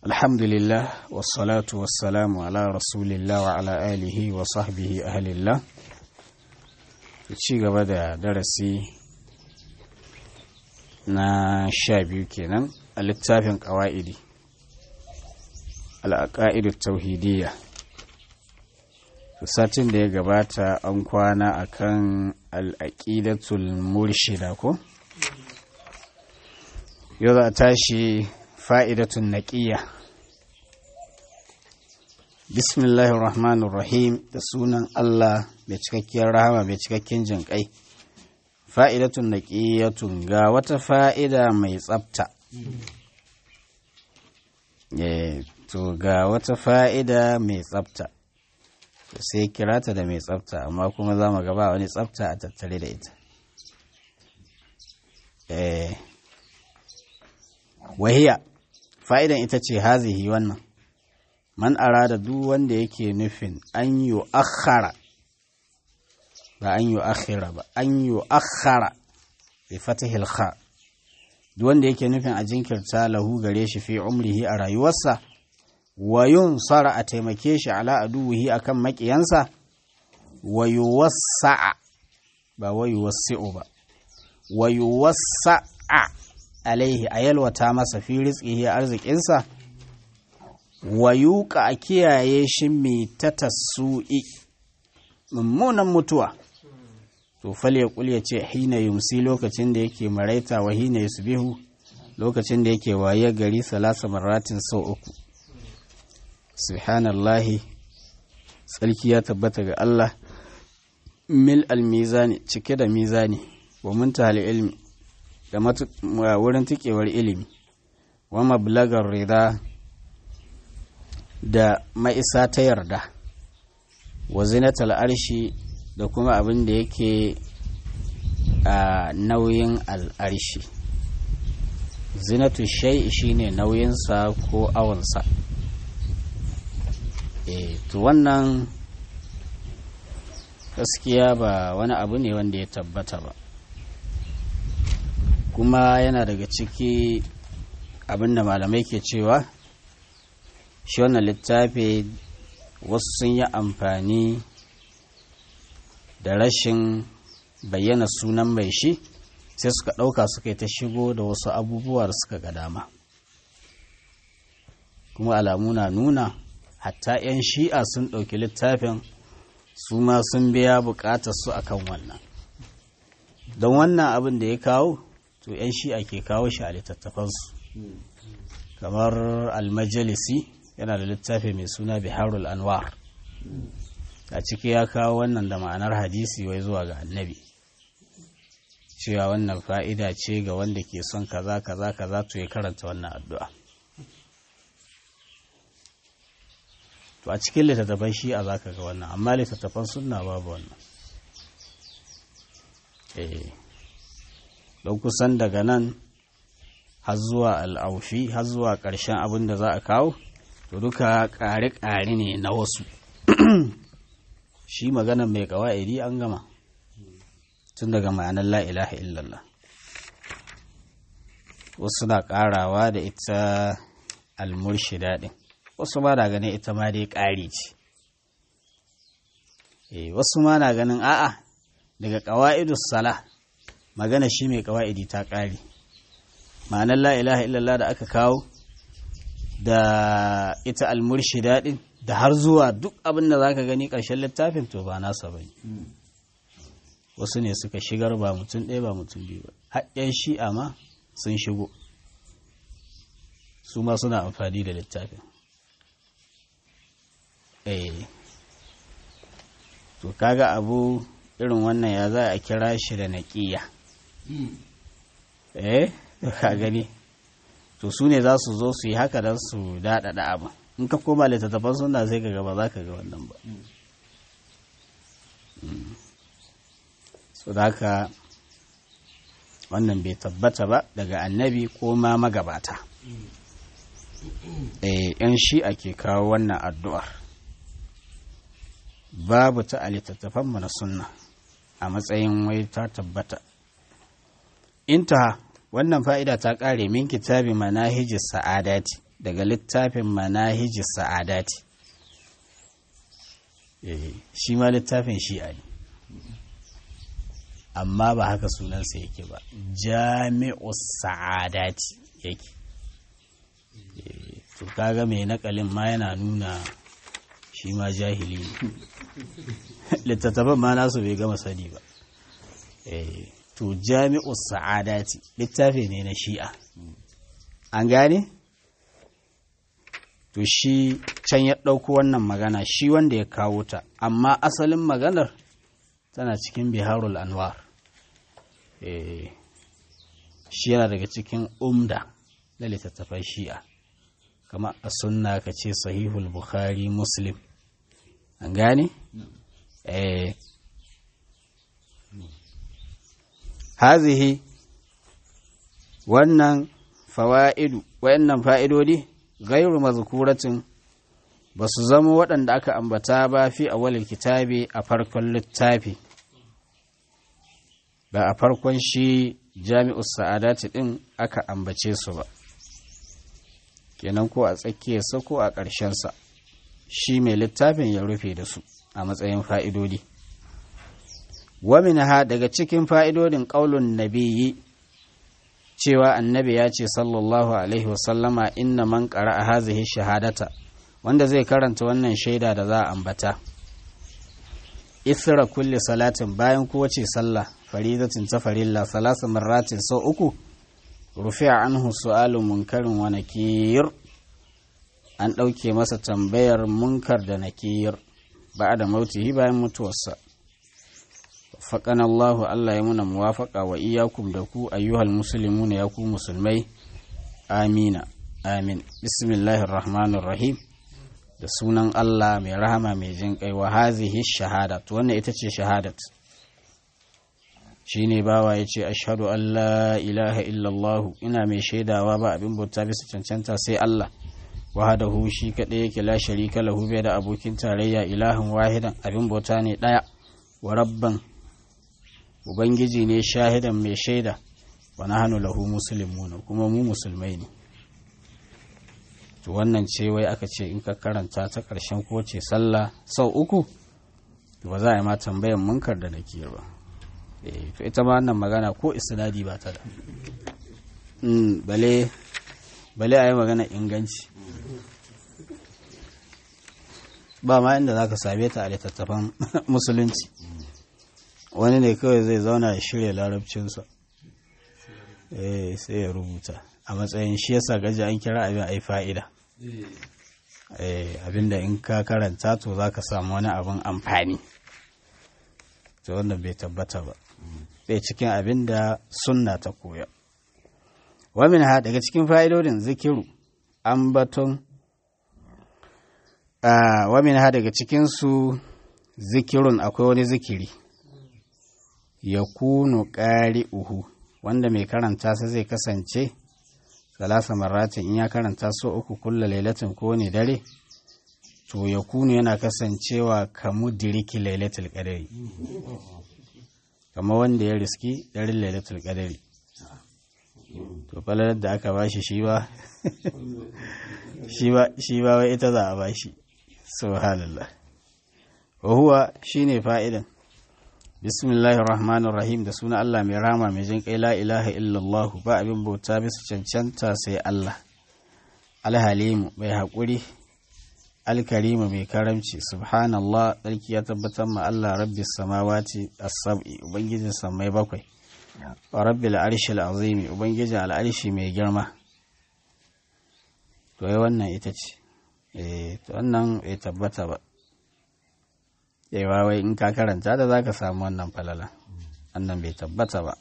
الحمد لله والصلاة والسلام على رسول الله وعلى آله وصحبه أهل الله ci gaba da darasi na sha biyu kenan a littafin ƙawa'idi al'aƙa'idu tauhidiyya satin da ya gabata an kwana akan al'aƙidatul murshida ko yau za a tashi fa'idatun naƙiyya bismillahir rahmanir rahim da sunan Allah mai cikakkiyar rahama mai cikakken jin kai fa'idatun naƙiyyatun ga wata fa'ida mai tsafta to ga wata fa'ida mai tsafta sai kirata da mai tsafta amma kuma za mu gaba wani tsafta a tattare da ita wahiya fa'idan ita ce hazihi wannan man arada duk wanda yake nufin an yi akhara ba an yi akhira ba an yi akhara bi fatihil kha duk wanda yake nufin a jinkirta lahu gare shi fi umrihi a rayuwarsa wa yunsara a taimake shi ala aduwihi akan makiyansa wa yuwassa'a ba wa yuwassi'u ba wa yuwassa'a alaihi a yalwata masa fi rizqihi arzikinsa wa yuka a kiyaye shi mai ta tasu'i mummunan mutuwa to fal ya kul ce hina yumsi lokacin da yake maraita wa hina yusbihu lokacin da yake waye gari salasa marratin sau uku subhanallahi tsarki ya tabbata ga Allah mil al-mizani cike da mizani wa muntahal ilmi da wurin tikewar ilimi wa mablagar rida da ma'isa ta yarda wa zinatal arshi da kuma abin da yake a nauyin al'arshi zinatu shai shine nauyinsa ko awonsa e to wannan gaskiya ba wani abu ne wanda ya tabbata ba kuma yana daga ciki abinda malamai ke cewa shi wannan littafi wasu sun yi amfani da rashin bayyana sunan mai shi sai suka ɗauka suka yi ta shigo da wasu abubuwa da suka ga dama kuma alamu na nuna hatta 'yan shi'a sun ɗauki littafin su ma sun biya buƙatar su akan wannan don wannan abin da ya kawo to 'yan shi'a ke kawo shi a littattafansu kamar almajalisi yana da littafi mai suna biharul anwar a ciki ya kawo wannan da ma'anar hadisi wai zuwa ga annabi cewa wannan fa'ida ce ga wanda ke son kaza kaza kaza to ya karanta wannan addu'a to a cikin littattafan shi'a za ka ga wannan amma littattafan sunna babu wannan eh don kusan daga nan har zuwa al'aufi har zuwa ƙarshen abin da za a kawo to duka ƙare-ƙare ne na wasu shi magana mai ƙawa'idi an gama tun daga ma'anar la'ilaha illallah wasu na ƙarawa da ita almurshida ɗin wasu ma na ganin ita ma dai ƙari ce wasu ma na ganin a'a daga ƙawa'idus sala magana shi mai ƙawa'idi ta ƙari ma'anar la'ilaha illallah da aka kawo da ita almurshida din da har zuwa duk abin da zaka gani ƙarshen littafin to ba nasa ba wasu ne suka shigar ba mutum ɗaya ba mutum biyu ba haɗɗen shi'a ma sun shigo su ma suna amfani da littafin eh to kaga abu irin wannan ya za a kira shi da naƙiya eh ka gani to su ne za su zo su yi haka don su daɗaɗa abin in ka koma littattafan suna sai ka gaba za ka ga wannan ba so da haka wannan bai tabbata ba daga annabi ko ma magabata yan shi ake kawo wannan addu'ar babu ta a littattafan na sunna a matsayin wai ta tabbata inta wannan fa'ida ta ƙare min kitabi manahiji sa'adati daga littafin manahiji sa'adati shi ma littafin shi'a ne amma ba haka sunansa yake ba jami'u sa'adati yake to kaga mai nakalin ma yana nuna shi ma jahili ne littattafan ma nasu bai gama sani ba to jami'u sa'adati littafi ne na shi'a an gane to shi can ya ɗauko wannan magana shi wanda ya kawo ta amma asalin maganar tana cikin biharul anwar shi yana daga cikin umda na littattafan shi'a kama a sunna ka ce sahihul bukhari muslim an gane? eh hazihi wannan fawa'idu wayannan fa'idodi gairu mazkuratin ba su zama waɗanda aka ambata ba fi awalil kitabi a farkon littafi ba a farkon shi jami'us sa'adati ɗin aka ambace su ba kenan ko a tsakiyarsa ko a ƙarshensa shi mai littafin ya rufe da su a matsayin fa'idodi ha daga cikin fa'idodin ƙaulun nabiyyi cewa annabi ya ce sallallahu alaihi wasallama inna man ƙara a hazihi shahadata wanda zai karanta wannan shaida da za a ambata isra kulle salatin bayan kowace sallah faridatin ta farilla salasa marratin sau uku rufi'a anhu su'alu munkarin wa nakir an ɗauke masa tambayar munkar da nakir ba da mautihi bayan mutuwarsa faƙan Allah Allah ya muna muwafaƙa wa iyakum da ku ayyuhal musulmuna ya ku musulmai amina amin bismillahir rahmanir rahim da sunan Allah mai rahama mai jin kai wa hazihi shahadat wannan ita ce shahadat shine bawa ya ce ashhadu an la ilaha illallah ina mai shaidawa ba abin bauta bisa cancanta sai Allah wahadahu shi kaɗai yake la sharika lahu bai da abokin tarayya ilahin wahidan abin bauta ne ɗaya wa rabban ubangiji ne shahidan mai shaida wa nahnu lahu muslimuna kuma mu musulmai ne to wannan ce wai aka ce in ka karanta ta ƙarshen kowace sallah sau uku to ba za a yi ma tambayan munkar da nakiyar ba to ita ma wannan magana ko isnadi ba ta da bale bale a yi magana inganci ba ma inda za ka same ta a littattafan musulunci wani ne kawai zai zauna ya shirya larabcinsa sai ya rubuta a matsayin shi yasa gaji an kira abin ai fa'ida abinda in ka karanta to za ka samu wani abin amfani to wannan bai tabbata ba bai cikin abin da sunna ta koya wamin ha daga cikin fa'idodin zikiru ambaton wamin ha daga cikinsu zikirun akwai wani zikiri ya kunu ƙari uhu wanda mai karanta sa zai kasance salasa maratin in ya karanta so uku kulla lailatin ko ne dare to ya kunu yana kasancewa kamu diriki lailatul qadari kama wanda ya riski daren lailatul qadari to falalar da aka bashi shi ba shi ba wai ita za a bashi subhanallah wa huwa shine fa'idan bismillahir rahmanir rahim da suna Allah mai rama mai jin kai la ilaha illallah ba abin bauta bisa cancanta sai Allah alhalimu mai haƙuri alkarimu mai karamci subhanallah tsarki ya tabbatar ma Allah rabbi samawati as-sab'i ubangijin samai bakwai wa rabbil arshil azimi ubangijin al'arshi mai girma to wannan ita ce eh to wannan bai tabbata ba cewa wai in ka karanta da za ka samu wannan falala wannan bai tabbata ba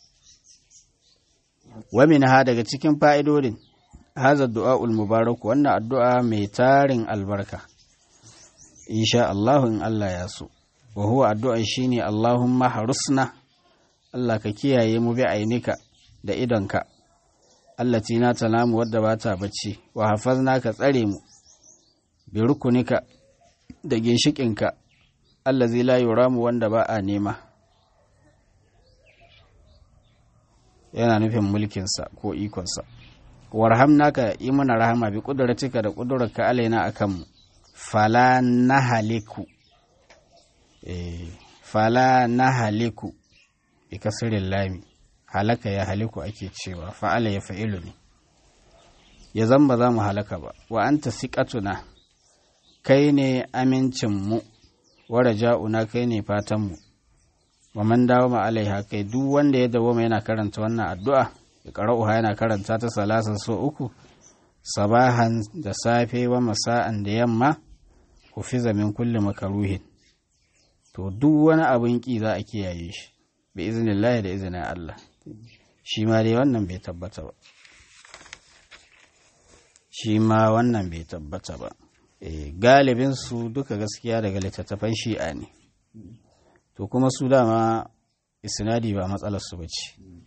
wamin ha daga cikin fa'idodin haza du'a'ul mubarak wannan addu'a mai tarin albarka insha Allah in Allah ya so wa huwa addu'a shine Allahumma harusna Allah ka kiyaye mu bi ainika da idonka allati na talamu wadda ba ta bacci wa hafazna ka tsare mu bi rukunika da ginshikinka allazi la yuramu wanda ba a nema yana nufin mulkinsa ko ikonsa warhamna ka yi mana rahama bi kudratika da kudurarka alaina akan mu fala nahaliku eh fala nahaliku bi kasirin lami halaka ya haliku ake cewa fa'ala ya fa'ilu ne ya zan ba za mu halaka ba wa anta siqatuna kai ne amincinmu wa raja'una kai ne fatanmu wa man dawo ma alaiha kai duk wanda ya dawo yana karanta wannan addu'a ya qara'uha yana karanta ta salasa so uku sabahan da safe wa masa'an da yamma hufiza min kulli makaruhin to duk wani abin ki za a kiyaye shi bi iznillahi da izinin Allah shi ma dai wannan bai tabbata ba shi ma wannan bai tabbata ba galibin su duka gaskiya daga littattafan shi'a ne to kuma su dama isnadi ba matsalar su bace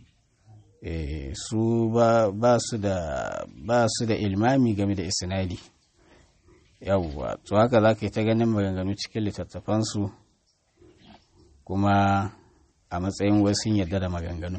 su ba su da ba su da ilmami game da isnadi yawwa to haka za ka yi ta ganin maganganu cikin littattafansu kuma a matsayin wasu yadda da maganganu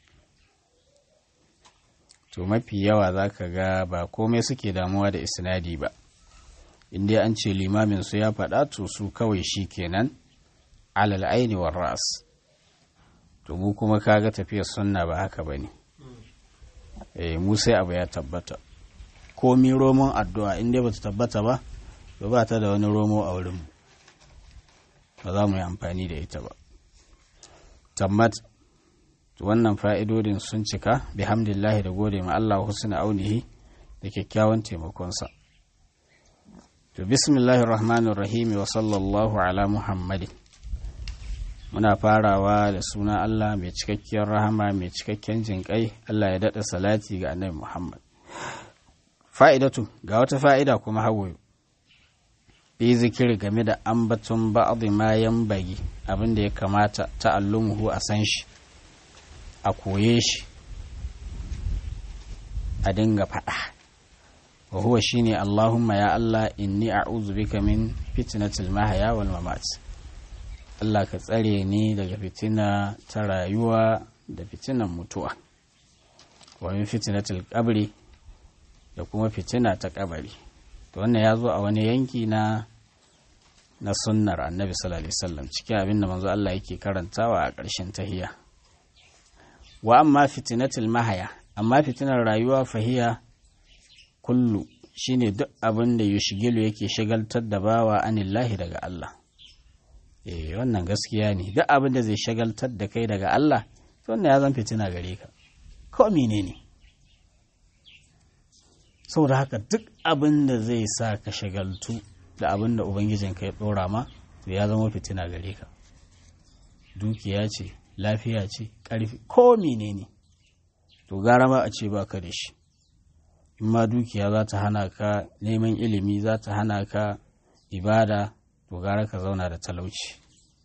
to mafi yawa za ka ga ba komai suke damuwa da isnadi ba inda an ce limamin su ya faɗa to su kawai shi kenan alal aini wa ras to mu kuma kaga tafiyar sunna ba haka ba ne eh mu sai abu ya tabbata komi romon addu'a inda ba ta tabbata ba to ba ta da wani romo a wurin ba za mu yi amfani da ita ba tammat wannan fa'idodin sun cika bihamdillahi da gode ma Allah husna aunihi da kyakkyawan taimakonsa to bismillahir rahmanir rahim wa sallallahu ala muhammadin muna farawa da suna Allah mai cikakkiyar rahama mai cikakken jinƙai Allah ya daɗa salati ga annabi Muhammad fa'idatu ga wata fa'ida kuma hawayo bi zikiri game da ambaton ba'adhi ma bagi abin da ya kamata ta'allumuhu a san shi a koye shi a dinga faɗa wa huwa shine Allahumma ya Allah inni a'udhu bika min fitnatil mahya wal mamat Allah ka tsare ni daga fitina ta rayuwa da fitinan mutuwa wa min fitnatil qabri da kuma fitina ta kabari to wannan ya zo a wani yanki na na sunnar annabi sallallahu alaihi wasallam cikin abin da manzo Allah yake karantawa a ƙarshen tahiya wa amma fitinatul mahaya amma fitinar rayuwa fahiya kullu shine duk abin da yushigilu yake shagaltar da bawa anillahi daga Allah eh wannan gaskiya ne duk abin da zai shagaltar da kai daga Allah to wannan ya zan fitina gare ka ko menene saboda haka duk abin da zai sa ka shagaltu da abin da ubangijinka ya ɗora ma to ya zama fitina gare ka dukiya ce lafiya ce ƙarfi ko menene to gara ma a ce ba ka da shi in ma dukiya za ta hana ka neman ilimi za ta hana ka ibada to gara ka zauna da talauci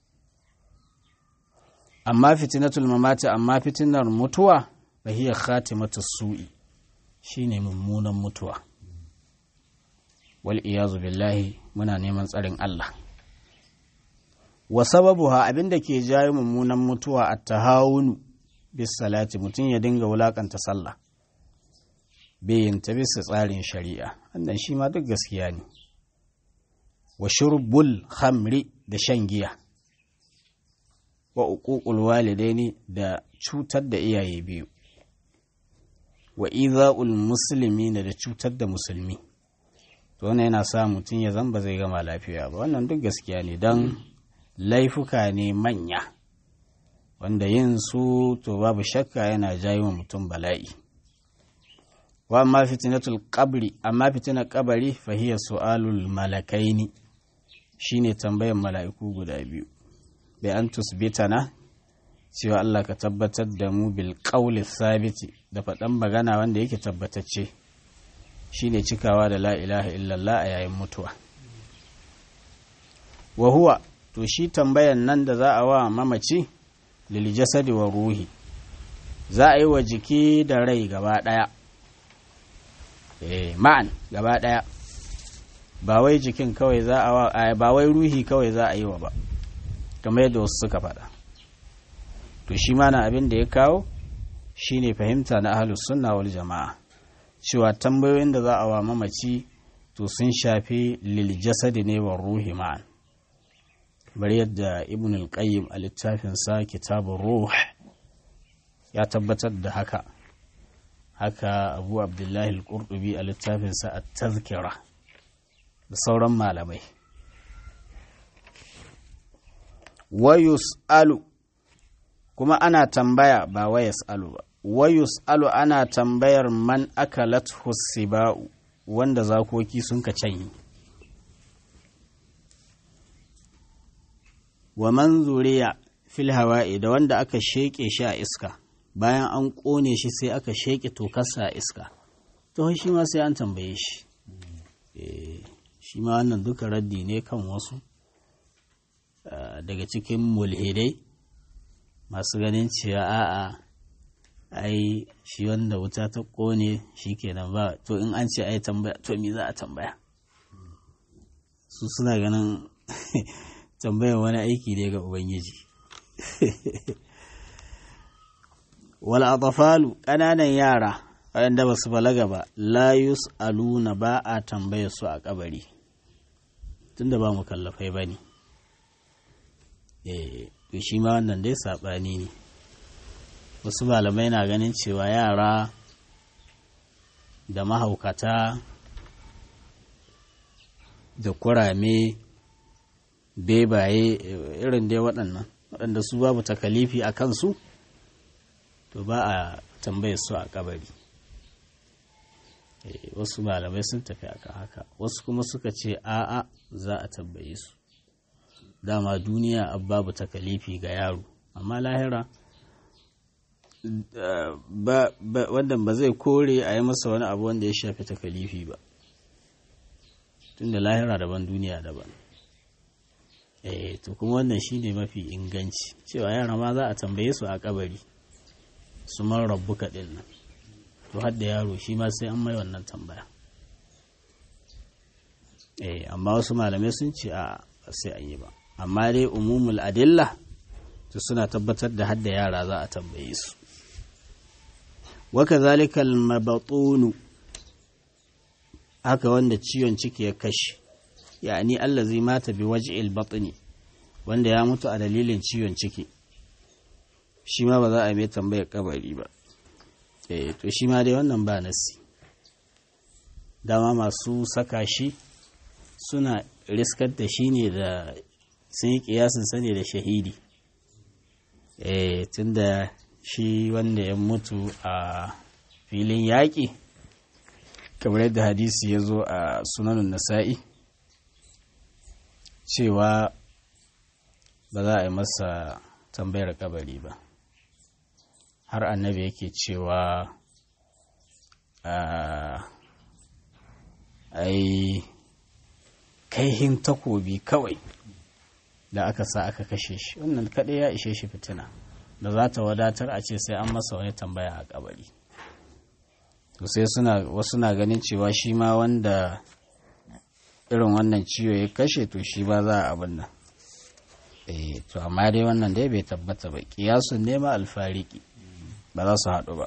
amma fitinatul mamati amma fitinar mutuwa bahiyar khatimatu su'i shine mummunan mutuwa wal iyazu billahi muna neman tsarin Allah wa sababuha abinda ke jayo mummunan mutuwa a tahawunu bis salati mutum ya dinga wulakanta sallah bayin ta bisa tsarin shari'a wannan shi ma duk gaskiya ne wa shurbul khamri da shan giya wa uququl walidaini da cutar da iyaye biyu wa iza'ul musulmi da cutar da musulmi to wannan yana sa mutum ya zamba zai gama lafiya ba wannan duk gaskiya ne don laifuka ne manya wanda yin su to babu shakka yana jayi wa mutum bala'i wa amma fitinatul qabri amma fitinar kabari fa hiya su'alul malakaini shine tambayan mala'iku guda biyu bai an tusbitana cewa Allah ka tabbatar da mu bil qawli sabiti da faɗan magana wanda yake tabbatacce shine cikawa da la ilaha illallah a yayin mutuwa wa huwa to shi tambayan nan da za a wa mamaci lil jasadi wa ruhi za a yi wa jiki da rai gaba ɗaya eh ma'an gaba ɗaya ba wai jikin kawai za a wa ba wai ruhi kawai za a yi wa ba kamar yadda wasu suka faɗa to shi ma na abin da ya kawo shine fahimta na ahlus sunna wal jama'a cewa tambayoyin da za a wa mamaci to sun shafi lil jasadi ne wa ruhi ma'an bari yadda ibn al-qayyim a littafinsa kitabun ruh ya tabbatar da haka haka abu abdullahi al-qurtubi a littafinsa a tazkira da sauran malamai wayus alu kuma ana tambaya ba wayas alu ba wayus alu ana tambayar man akalat hussiba'u wanda zakoki sun ka canyi wa man zuriya fil hawa'i da wanda aka sheƙe shi a iska bayan an ƙone shi sai aka sheƙe tokarsa a iska to shi ma sai an tambaye shi shi ma wannan duka raddi ne kan wasu daga cikin mulhidai masu ganin cewa a'a ai shi wanda wuta ta ƙone shi kenan ba to in an ce ai tambaya to me za a tambaya su suna ganin tambayar wani aiki ne ga ubangiji wal atafalu ƙananan yara waɗanda ba su balaga ba la aluna ba a tambayar su a kabari tunda ba mu kallafai ba ne to shi ma wannan dai saɓani ne wasu malamai na ganin cewa yara da mahaukata da kurame bebaye irin dai waɗannan waɗanda su babu takalifi a kansu to ba a tambaye su a kabari wasu malamai sun tafi akan haka wasu kuma suka ce a'a za a tambaye su dama duniya babu takalifi ga yaro amma lahira wannan ba zai kore a yi masa wani abu wanda ya shafi takalifi ba tunda lahira daban duniya daban eh to kuma wannan shine mafi inganci cewa yara ma za a tambaye su a kabari su man rabbuka din nan to hadda yaro shi ma sai an mai wannan tambaya eh amma wasu malamai sun ce a sai an yi ba amma dai umumul adilla to suna tabbatar da hadda yara za a tambaye su waka zalikal mabatunu haka wanda ciwon ciki ya kashe yani allazi mata bi waj'il batni wanda ya mutu a dalilin ciwon ciki shi ma ba za a mai tambayar kabari ba eh to shi ma dai wannan ba nasi dama masu saka shi suna riskar da shi ne da sun yi kiyasin sane da shahidi eh tunda shi wanda ya mutu a filin yaƙi kamar yadda hadisi ya zo a sunanun nasa'i cewa ba za a yi masa tambayar kabari ba har annabi yake cewa ai kaihin takobi kawai da aka sa aka kashe shi wannan kaɗai ya ishe shi fitina da za ta wadatar a ce sai an masa wani tambaya a kabari to sai suna wasu na ganin cewa shi ma wanda irin wannan ciwo ya kashe to shi ba za a abin nan eh to amma dai wannan dai bai tabbata ba kiyasun nema alfariki ba za su haɗu ba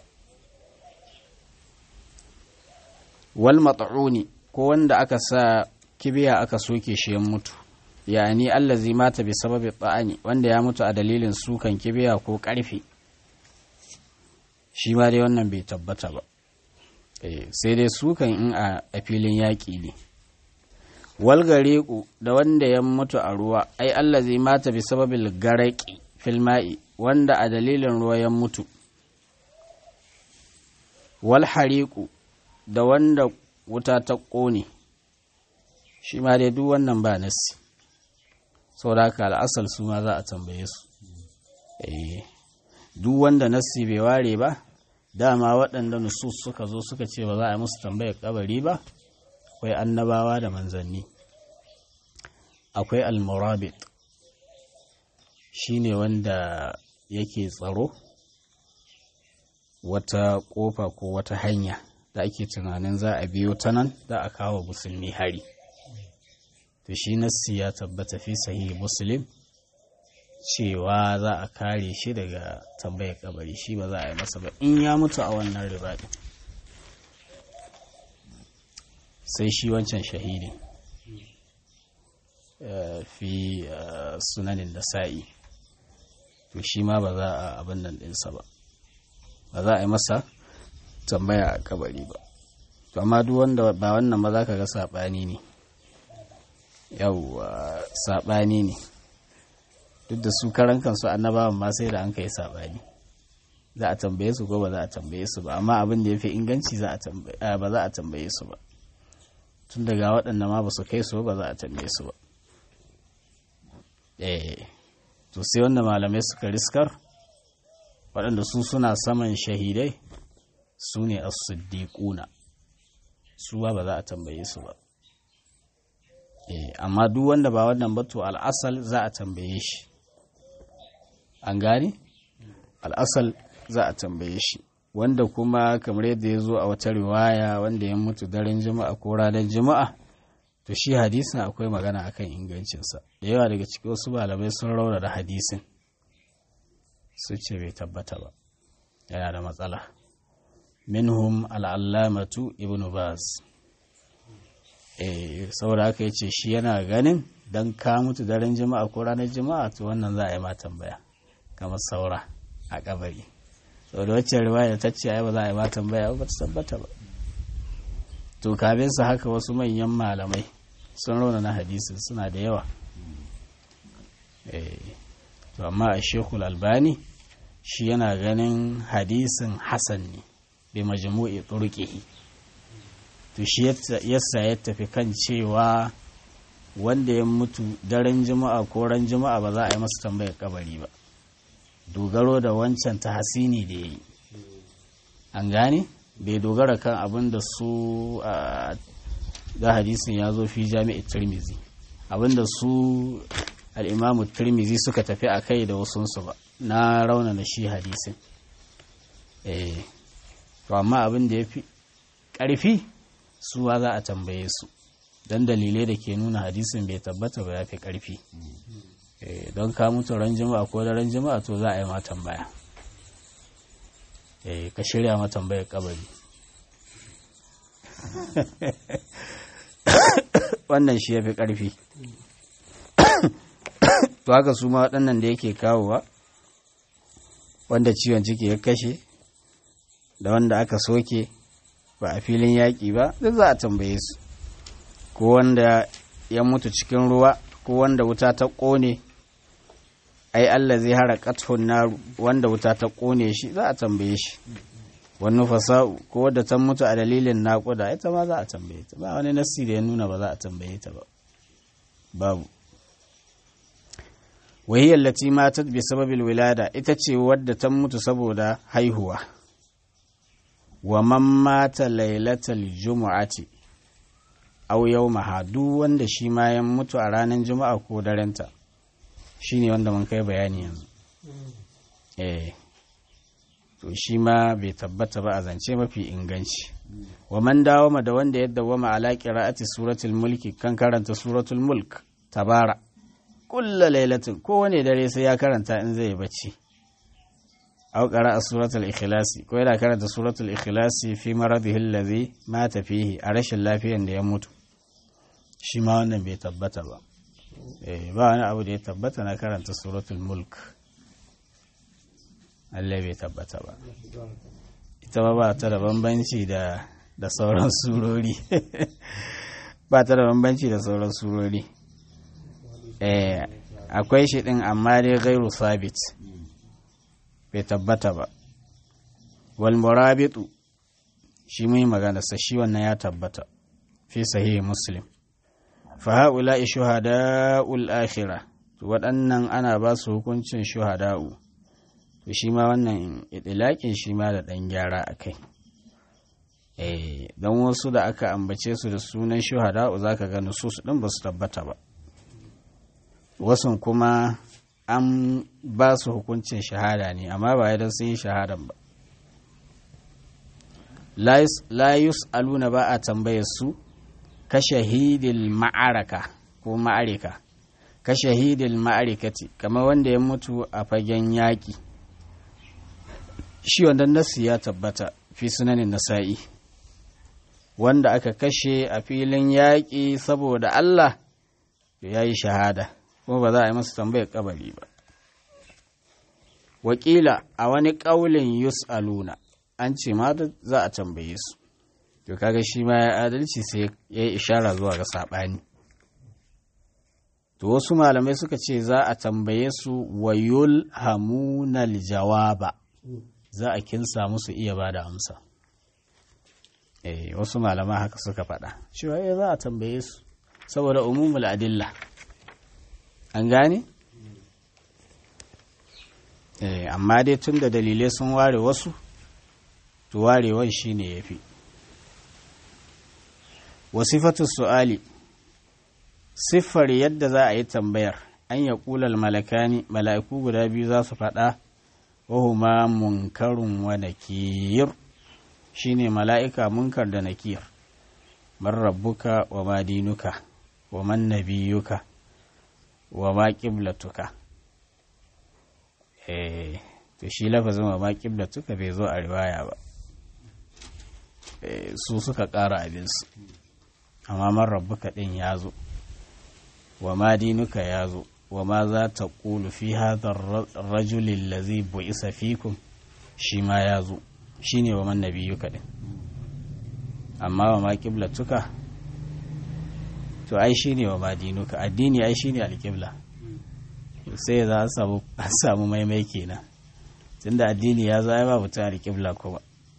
wal mat'uni ko wanda aka sa kibiya aka soke shi ya mutu yani allazi mata bi sababi ta'ani wanda ya mutu a dalilin sukan kibiya ko karfe shi ma dai wannan bai tabbata ba sai dai sukan in a filin yaƙi ne walgareku da wanda ya mutu a ruwa ai allazi mata bi sababil garaki filma'i wanda a dalilin ruwa ya mutu walhariku da wanda wuta ta ƙone shi ma dai duk wannan ba nasi saboda haka al'asal su ma za a tambaye su duk wanda nassi bai ware ba dama waɗanda nusus suka zo suka ce ba za a yi musu tambayar kabari ba akwai annabawa da manzanni akwai almurabit shi ne wanda yake tsaro wata ƙofa ko wata hanya da ake tunanin za a biyo ta nan za a kawo musulmi hari to shi nassi ya tabbata fi sahihi muslim cewa za a kare shi daga tambayar kabari shi ba za a yi masa ba in ya mutu a wannan ribaɗin sai shi wancan shahidi fi sunanin da sa'i to shi ma ba za a abin nan ɗinsa ba ba za a yi masa tambaya a kabari ba to amma duk wanda ba wannan ba za ka ga saɓani ne yawwa saɓani ne duk da su karan kansu annabawan ma sai da an kai saɓani za a tambaye su ko ba za a tambaye su ba amma abin da ya fi inganci ba za a tambaye su ba tun daga waɗanda ma ba su kai su ba za a tambaye su ba eh to sai wanda malamai suka riskar waɗanda su suna saman shahidai su ne as-siddiquna su ba ba za a tambaye su ba eh amma duk wanda ba wannan ba to al'asal za a tambaye shi an gane al'asal za a tambaye shi wanda kuma kamar yadda ya zo a wata riwaya wanda ya mutu daren juma'a ko ranar juma'a to shi hadisin akwai magana akan ingancinsa da yawa daga cikin wasu malamai sun raura da hadisin su ce bai tabbata ba yana da matsala minhum al'allamatu ibn baz eh saboda haka yace shi yana ganin dan ka mutu daren juma'a ko ranar juma'a to wannan za a yi ma tambaya kamar saura a kabari saboda wacce riwaya ta ce ai ba za a yi ma tambaya ba ta tabbata ba to kafin su haka wasu manyan malamai sun rauna na hadisin suna da yawa to amma a shekul albani shi yana ganin hadisin hasan ne bai majmu'i turkihi to shi yasa ya tafi kan cewa wanda ya mutu daren juma'a ko ran juma'a ba za a yi masa tambayar kabari ba dogaro da wancan ta hasini da ya yi an gane bai dogara kan abin da su da hadisin ya zo fi jami'ar tirmizi abin da su al'imamu tirmizi suka tafi a kai da wasunsu ba na raunana shi hadisin eh to amma abin da ya fi ƙarfi suwa za a tambaye su don dalilai da ke nuna hadisin bai tabbata ba ya fi ƙarfi don ka mutu ran jima'a ko da ran jima'a to za a yi ma tambaya ka shirya ma tambayar kabari wannan shi ya fi ƙarfi to haka su ma waɗannan da yake kawowa wanda ciwon ciki ya kashe da wanda aka soke ba a filin yaƙi ba duk za a tambaye su ko wanda ya mutu cikin ruwa ko wanda wuta ta ƙone ai Allah zai hara kathun naru wanda wuta ta ƙone shi za a tambaye shi wani fasa'u ko wadda ta mutu a dalilin naƙuda ita ma za a tambaye ta ba wani nassi da ya nuna ba za a tambaye ta ba babu wahiyar lati matat bi sababil wilada ita ce wadda ta mutu saboda haihuwa wa man mata lailatal jumu'ati aw yawmaha duk wanda shi ma ya mutu a ranar juma'a ko darenta shine wanda mun kai bayani yanzu eh to shi ma bai tabbata ba a zance mafi inganci wa man dawama da wanda ya dawama ala qira'ati suratul mulki kan karanta suratul mulk tabara kulla lailatin kowane dare sai ya karanta in zai bacci aw qara'a suratul ikhlasi ko yana karanta suratul ikhlasi fi maradihi allazi mata fihi a rashin lafiyan da ya mutu shi ma wannan bai tabbata ba eh ba wani abu da ya tabbata na karanta suratul mulk Allah bai tabbata ba ita ba ba ta da bambanci da da sauran surori ba ta da bambanci da sauran surori eh akwai shi din amma dai gairu sabit bai tabbata ba wal murabitu shi mai magana sa shi wannan ya tabbata fi sahihi muslim fa haula shuhada'ul akhirah to waɗannan ana ba su hukuncin shuhada'u to shi ma wannan itilakin shi ma da ɗan gyara a kai eh don wasu da aka ambace su da sunan shuhada'u zaka ga nusus ɗin ba su tabbata ba wasu kuma an ba su hukuncin shahada ne amma ba idan sun yi shahadan ba la aluna ba a tambayar su ka shahidil ma'araka ko ma'arika ka shahidil ma'arikati kamar wanda ya mutu a fagen yaƙi shi wanda nasu ya tabbata fi sunanin nasa'i wanda aka kashe a filin yaƙi saboda Allah ya yi shahada kuma ba za a yi masa tambayar kabari ba wakila a wani ƙaulin yus'aluna an ce ma za a tambaye su to kaga shi ma ya adalci sai ya yi ishara zuwa ga saɓani to wasu malamai suka ce za a tambaye su wayul hamunal jawaba za a kinsa musu iya ba da amsa eh wasu malamai haka suka faɗa cewa eh za a tambaye su saboda umumul adilla an gane eh amma dai tun da dalilai sun ware wasu to warewan shine yafi wasifatu su'ali siffar yadda za a yi tambayar an ya ƙulal malakani mala'iku guda biyu za su faɗa wahuma munkarun wa nakir shine mala'ika munkar da nakir man rabbuka wa ma dinuka wa man nabiyuka wa ma qiblatuka eh to shi lafazin wa ma qiblatuka bai zo a riwaya ba su suka ƙara abinsu amma man rabbuka ɗin ya zo wa ma dinuka ya zo wa ma za ta ƙulu fi hadar rajulin lazi bu'isa fikum shi ma ya zo shi ne wa man nabiyuka ɗin amma wa ma tuka to ai shi ne wa ma dinuka addini ai shi ne alƙibla sai za a samu maimai kenan tunda addini ya zo ai babu ta alƙibla kuma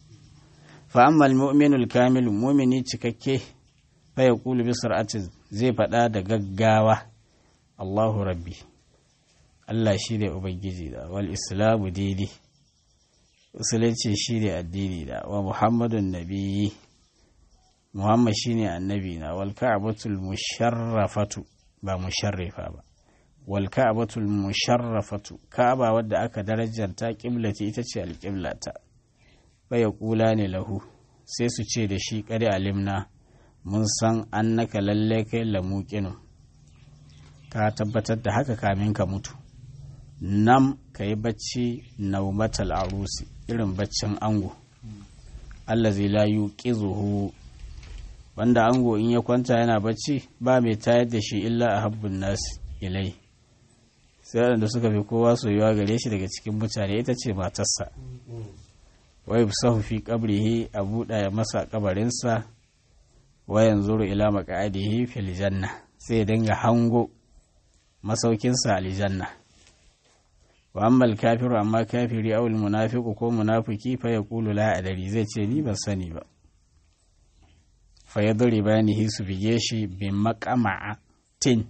fa amma al-mu'minul kamil mu'mini cikakke fa yaqulu bi sur'atin zai faɗa da gaggawa Allahu rabbi Allah shi ne ubangiji da wal islamu dini musulunci shi ne addini da wa muhammadun nabiyyi muhammad shi ne annabi na wal ka'batul musharrafatu ba musharrifa ba wal ka'batul musharrafatu ka'aba wadda aka darajanta qiblati ita ce alqiblata ya kula ne lahu sai su ce da shi ƙari alimna mun san annaka lalle kai lamuƙinu ka tabbatar da haka kamin ka mutu nam ka yi bacci naumatal arusi irin baccin ango allazi la yuqizuhu wanda ango in ya kwanta yana bacci ba mai tayar da shi illa a habbun nasi ilai sai waɗanda suka fi kowa soyuwa gare shi daga cikin mutane ita ce matarsa wai sahu fi qabrihi a buɗa ya masa kabarinsa wa yanzuru ila maq'adihi fil janna sai ya dinga hango masaukinsa aljanna wa amma kafiru amma kafiri aw al munafiqu ko munafiki fa yaqulu la adari zai ce ni ban sani ba fa yadribanihi su bige shi bi maqama'atin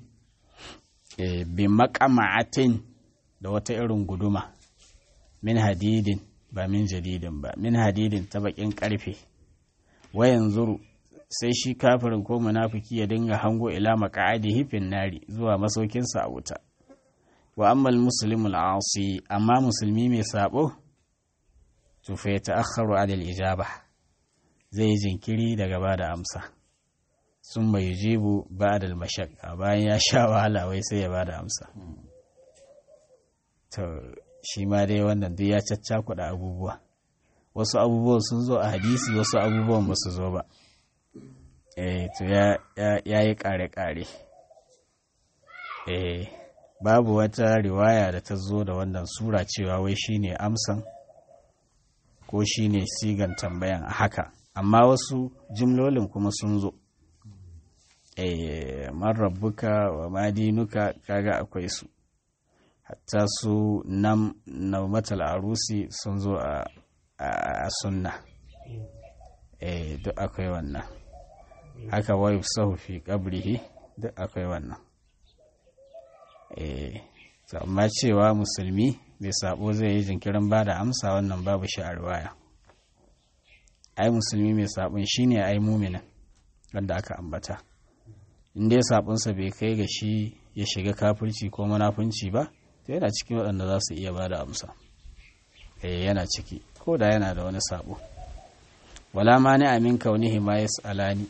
eh bi maqama'atin da wata irin guduma min hadidin ba min jadidin ba min hadidin ta bakin karfe wayan zuru sai shi kafirin ko munafiki ya dinga hango ila maqa'adihi fin nari zuwa masaukinsa a wuta wa ammal muslimul asi amma musulmi mai sabo to fa yata'akhkharu 'ala al-ijaba zai yi jinkiri daga ba da amsa sun bai jibu ba da mashakka bayan ya sha wahala wai sai ya ba da amsa to shi ma dai wannan duk ya caccakuɗa abubuwa wasu abubuwan sun zo a hadisi wasu abubuwan ba su zo ba eh to ya yi ƙare-ƙare eh babu wata riwaya da ta zo da wannan sura cewa wai shine amsan ko shine sigan tambayan a haka amma wasu jimlolin kuma sun zo eh man rabbuka wa madinuka kaga akwai su hatta su nam naumatal arusi sun zo a a sunna eh duk akwai wannan haka wa yufsahu fi qabrihi duk akwai wannan eh to amma cewa musulmi bai sabo zai yi jinkirin ba da amsa wannan babu shi a riwaya ai musulmi mai sabon shine ai muminin wanda aka ambata in dai sabonsa bai kai ga shi ya shiga kafirci ko munafunci ba to yana cikin waɗanda za su iya ba da amsa eh yana ciki ko da yana da wani sabo wala ma ni amin kaunihi ma yas'alani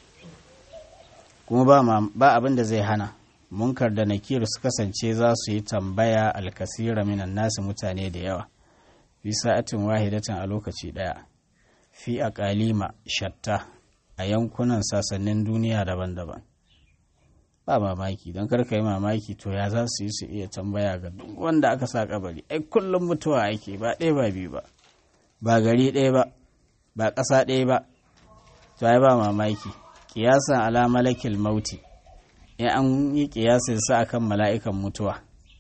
kuma ba ba abin da zai hana munkar da nakir su kasance za su yi tambaya alkasira minan nasu mutane da yawa fi sa'atin wahidatin a lokaci daya fi aqalima shatta a yankunan sassanin duniya daban-daban ba mamaki don karka yi mamaki to ya za su yi su iya tambaya ga duk wanda aka sa kabari ai kullum mutuwa ake ba ɗaya ba biyu ba ba gari ɗaya ba ba ƙasa ɗaya ba to ai ba mamaki kiyasan ala malakil mauti in an yi kiyasin sa akan mala'ikan mutuwa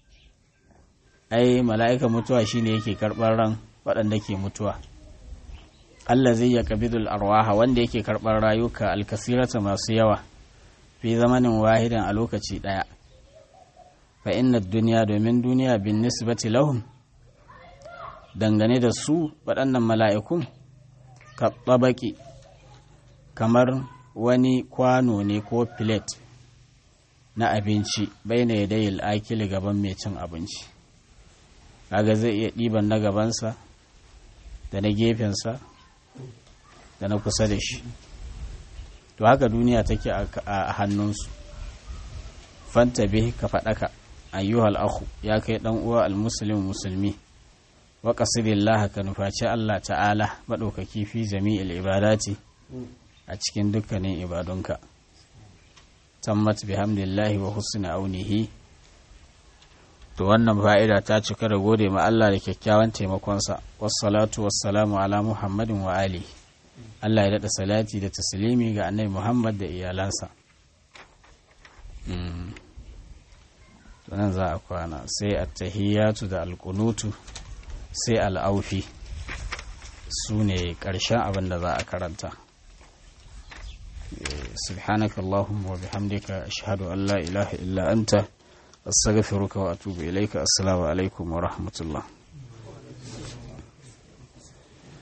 ai mala'ikan mutuwa shine yake karɓar ran waɗanda ke mutuwa Allah zai ya kabidul arwaha wanda yake karɓar rayuka alkasirata masu yawa fi zamanin wahidan a lokaci ɗaya fa inna duniya domin duniya bin nisbati lahum dangane da su waɗannan mala'ikun ka tsabaki kamar wani kwano ne ko filet na abinci bai na yadayil akili gaban mai cin abinci kaga zai iya ɗiban na gabansa da na gefensa da na kusa da shi to haka duniya take a hannunsu fanta bihi ka faɗaka ayyuhal akhu ya kai ɗan uwa almuslim musulmi wa qasidillah ka nufaci Allah ta'ala maɗaukaki fi jami'il ibadati a cikin dukkanin ibadunka tammat bihamdillahi wa husni aunihi to wannan fa'ida ta cika da gode ma Allah da kyakkyawan taimakonsa wassalatu wassalamu ala muhammadin wa alihi Allah ya daɗa salati da taslimi ga annabi Muhammad da iyalansa. Tunan za a kwana sai attahiyatu da alƙunutu sai al'aufi su ne ƙarshen abin da za a karanta. سبحانك اللهم وبحمدك أشهد أن لا إله إلا أنت أستغفرك وأتوب إليك السلام عليكم ورحمة الله